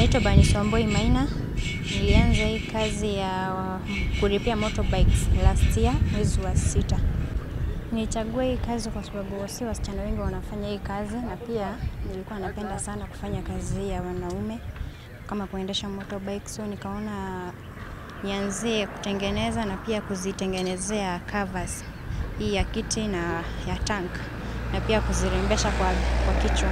Naitwa Bernice Wambui Maina. Nilianza hii kazi ya kulipia motorbikes last year mwezi wa sita. Nilichagua hii kazi kwa sababu si wasichana wengi wanafanya hii kazi, na pia nilikuwa napenda sana kufanya kazi ya wanaume kama kuendesha motorbike, so nikaona nianzie kutengeneza na pia kuzitengenezea covers hii ya kiti na ya tank na pia kuzirembesha kwa, kwa kichwa.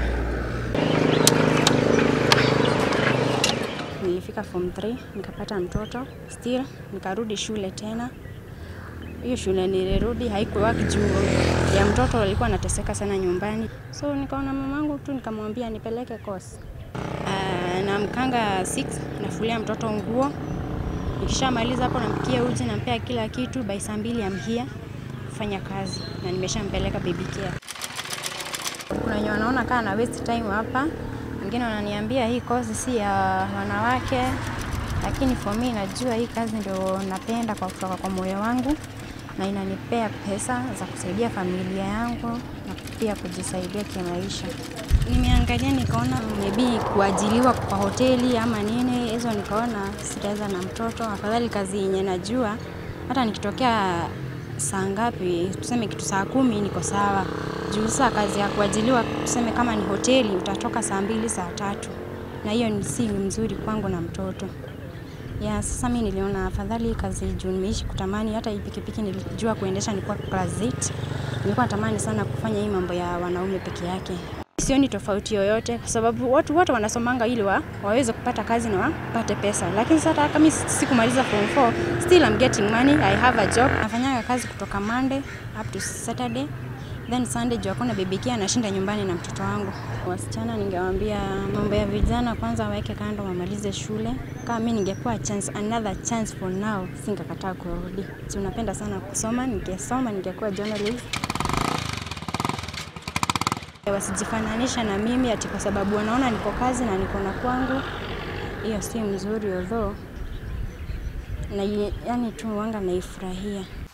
Nilifika form 3 nikapata mtoto still, nikarudi shule tena. Hiyo shule nilirudi haikuwa juu ya mtoto, alikuwa anateseka sana nyumbani, so nikaona mamangu tu, nikamwambia nipeleke course. Uh, na mkanga 6 nafulia mtoto nguo, nikishamaliza hapo nampikia uji, nampea kila kitu, by saa mbili amhia kufanya kazi na nimeshampeleka baby care. Kuna wenye wanaona kaa na waste time hapa, wengine wananiambia hii kozi si ya wanawake, lakini for me najua hii kazi ndio napenda kwa kutoka kwa moyo wangu na inanipea pesa za kusaidia familia yangu na pia kujisaidia kimaisha. Nimeangalia nikaona maybe kuajiliwa kwa hoteli ama nini, hizo nikaona sitaweza na mtoto. Afadhali kazi yenye najua hata nikitokea saa ngapi, tuseme kitu saa kumi, niko sawa. Juu saa kazi ya kuajiliwa, tuseme kama ni hoteli, utatoka saa mbili, saa tatu, na hiyo ni si mzuri kwangu na mtoto ya sasa. Mi niliona afadhali kazi juu nimeishi kutamani. Hata hii pikipiki nilijua kuendesha nilikuwa class 8, nilikuwa natamani sana kufanya hii mambo ya wanaume peke yake. Sioni tofauti yoyote kwa sababu watu wote wanasomanga ili wa, waweze kupata kazi na wapate pesa, lakini sasa kama sikumaliza form 4 still I'm getting money, I have a job. Nafanyaga kazi kutoka Monday up to Saturday then Sunday juu hakuna baby care, anashinda nyumbani na mtoto wangu. Wasichana ningewaambia mambo ya vijana kwanza waweke kando, wamalize shule. Kama mimi ningepewa chance, another chance for now, singekataa kurudi. Si unapenda sana kusoma, ningesoma ningekuwa journalist. Wasijifananisha na mimi ati kwa sababu wanaona niko kazi na niko na kwangu, hiyo si mzuri although na yani tu wanga naifurahia.